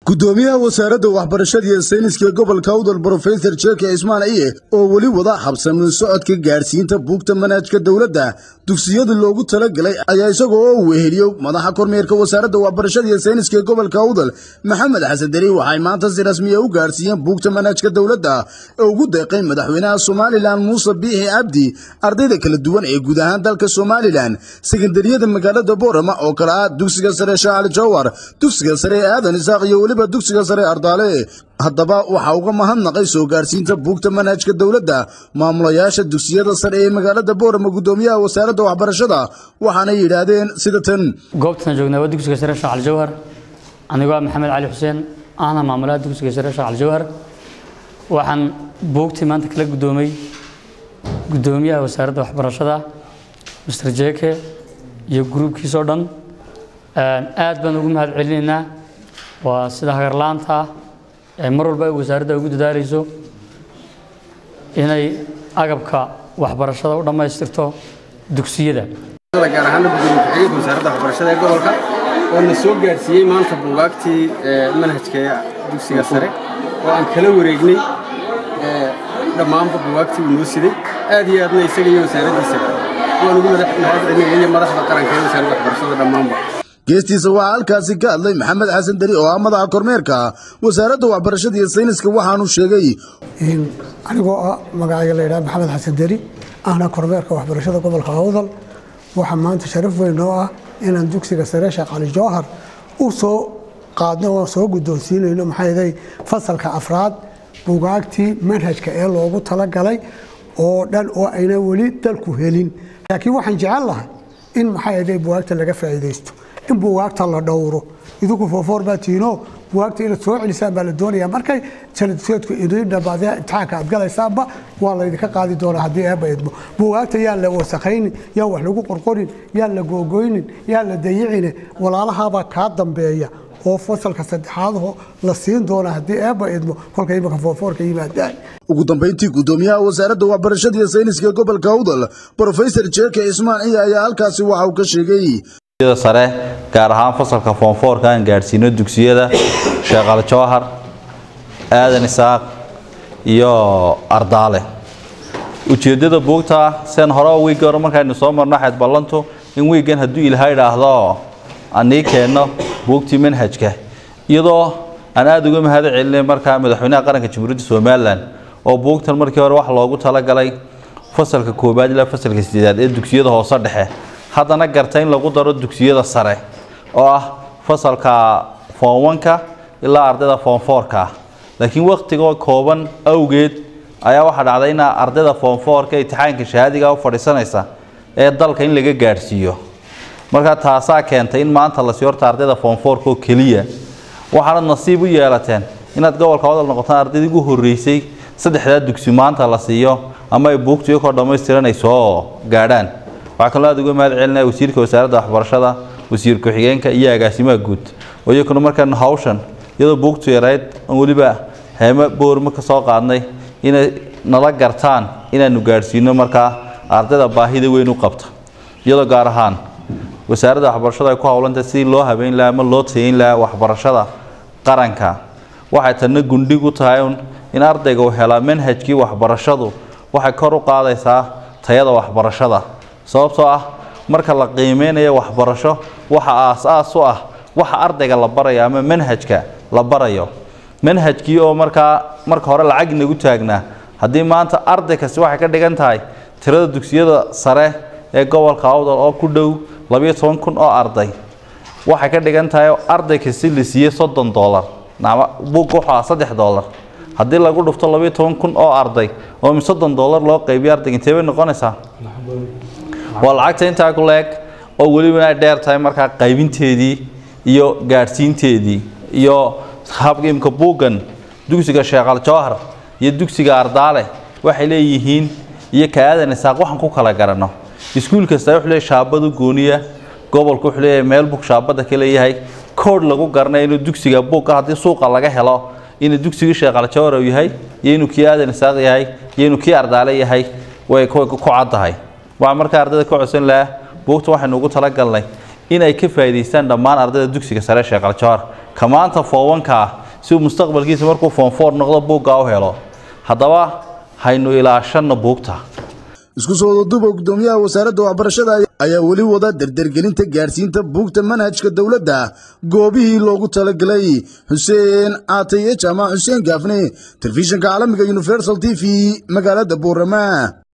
gudoomiyaha wasaaradda waxbarashada iyo sayniska gobolka awdal brofesor jeke ismaan iye oo weli wada habsamin socodka gaadhsiinta buugta manhajka dowladda dugsiyada loogu talagalay ayaa isaga oo weheliyo madaxa kormeerka wasaaradda waxbarashada iyo sayniska gobolka awdal maxamed xasan deri waxay maanta si rasmiya u gaadhsiiyeen buugta manhajka dowladda ee ugu deeqay madaxweynaha somalilan muuse biixi cabdi ardayda kala duwan ee guud ahaan dalka somalilan sekandariyada magaalada boorama oo kale ah dugsiga sare shaacali jawar dugsiga sare ee aadan isaaq iyo weliba dugsiga sare ardaale haddaba waxaa uga mahadnaqay soo gaarsiinta buugta manhajka dowladda maamulayaasha dugsiyada sare ee magaalada boorama gudoomiyaha wasaaradda waxbarashada waxaanay yidhaahdeen sida tan goobtan joognaa waa dugsiga sare sheekh aljawhar anigoo ah maxamed cali xuseen ahna maamulaha dugsiga sare sheekh aljawhar waxaan buugtii maanta kala gudoomay gudoomiyaha wasaaradda waxbarashada mr jeke iyo gruubkiisoo dhan aad baan ugu mahad celinaynaa waa sida hagarlaanta ah ee mar walba ay wasaaradda ugu dadaalayso inay agabka waxbarashada u dhammaystirto dugsiyada gaar ahaan gudoomiye ku-xigeenka wasaaradda waxbarashada ee gobolka oo na soo gaadhsiiyey maanta buugaagtii manhajka dugsiga sare oo aan kala wareegnay dhammaanba buugaagtii uu noo siday aad iyo aadna isaga iyo wasaaraddiisa waan ugu mahad celinaya iyo madaxda qaranka ee wasaaradda waxbarashada dhammaanba geestiisa waxaa halkaasi ka hadlay maxamed xasan deri oo ah madaxa kormeerka wasaaradda waxbarashada iyo sayniska waxaanu sheegay anigoo ah magacayga la yidhaha maxamed xasan deri ahna kormeerka waxbarashada gobolka awdal waxaa maanta sharaf weyn oo ah inaan dugsiga sare sheekh cali jawhar u soo qaadno oo soo guddoonsiinayno maxaa yeelay fasalka afraad buugaagtii manhajka ee loogu talagalay oo dhan oo ayna weli dalku helin laakiin waxaan jecel lahay in maxaa yeelay buugaagta laga faa'iidaysto in buugaagta la dhowro idinku foofoor baa tiino buugaagta inaad soo celisaan baa la doonayaa markay sanadseedku idin dhamaadee imtixaanka aad galaysaanba waa laydinka qaadi doonaa haddii eebba idmo buugaagta yaan la wasakaynin yaan wax lagu qorqorin yaan la googoynin yaan la dayicine walaalahaabaa kaa dambeeya oo fasalka saddexaadho la siin doona haddii eebba idmo kolka imika foofoorka yimaadaan ugu dambayntii gudoomiyaha wasaaradda waxbarashada iyo sayniska gobolka awdal brofesor jeke ismaan ciya ayaa halkaasi waxa uu ka sheegay sare gaar ahaan fasalka foonfoorka aan gaadhsiino dugsiyada sheekh aljawhar aadan isaaq iyo ardaale ujeeddada buugta seen hore wiigga hore markaynu soo marno xayd ballantu in wiiggan hadduu ilaaha idhaahdo anii keenno buugtii manhajka iyadoo aan aada uga mahad celinay markaa madaxweynaha qaranka jamhuuriyadda somalilan oo buugtan markii hore wax loogu talagalay fasalka koobaad ilaa fasalka sideedaad ee dugsiyada hoose dhexe haddana garta in lagu daro dugsiyada sare oo ah fasalka foonwanka ilaa ardayda foonfoorka ah laakiin wakhtigoo kooban awgeed ayaa waxaa dhacday in ardayda foonfoorka imtixaanka shahaadiga u fadhiisanaysa ee dalka in laga gaadhsiiyo markaa taasaa keentay in maanta lasii horta ardayda foonfoorka oo keliya waxaanad nasiib u yeelateen inaad gobolka wadal noqotaan ardaydii ugu horreysay saddexdaa dugsi maanta la siiyo ama ay buugtu iyakoo dhammaystiran ay soo gaadhaan waxaa kaloo aad uga mahad celinaya wasiirka wasaaradda waxbarashada wasiir ku-xigeenka iyo agaasimaha guud oo iyakuna markaanu hawshan iyadoo buugtu yarayd aan weliba heemo boorma ka soo qaadnay inay nala gartaan inaanu gaadhsiino markaa ardayda baahida weyn u qabta iyadoo gaar ahaan wasaaradda waxbarashada ay ku howlantahay sidii loo habeyn lahaa ama loo tayeyn lahaa waxbarashada qaranka waxay tanna gundhig u tahay in ardayga uu helaa manhajkii waxbarashadu waxay kor u qaadaysaa tayada waxbarashada sababtoo ah marka la qiimeynayo waxbarasho waxa aas-aas u ah waxa ardayga la barayo ama manhajka la barayo manhajkii oo markaa marka hore lacag inagu taagnaa haddii maanta arday kasti waxay ka dhigan tahay tirada dugsiyada sare ee gobolka awdal oo ku dhow labiyo toban kun oo arday waxay ka dhigan tahay arday kasti la siiyey soddon doolar buugga wuxuu ah saddex doolar haddii lagu dhufto labiyo toban kun oo arday oo mi soddon doolar loo qaybiyo ardayga intee bay noqonaysaa waa lacagta intaa ku leeg oo weliba ay dheer tahay markaa qaybinteedii iyo gaadhsiinteedii iyo habimka buuggan dugsiga sheekh aljawhar iyo dugsiga ardaale waxay leeyihiin iyo ka aadan isaaq waxaan ku kala garanno iskuul kasta wuxuu leeyahay shaabadu gooniya gobolku wuxuu leeyahay meel bug shaabada ka leeyahay koodh lagu garanayo inuu dugsiga buugga haddii suuqa laga helo inuu dugsigii sheekh aljawhar uu yahay iyo inuu kii aadan isaaq yahay iyo inuu kii ardaale yahay way ku caddahay waxaa markaa ardayda ka codsan lahaa buugta waxaynu ugu talagalnay in ay ka faa'iidaystaan dhammaan ardayda dugsiga sare sheekh aljawhar ka maanta foowanka ah si uu mustaqbalkiisa markuu foonfoor noqdo buuggaa u helo haddaba haynu ilaashanno buugta isku soo wadaduba gudoomiyaha wasaaradda waxbarashada ayaa weli wada dardargelinta gaadhsiinta buugta manhajka dowladda goobihii loogu talagalay xuseen caataye jaamac xuseen gaafne telefishinka caalamiga universal t v magaalada buurama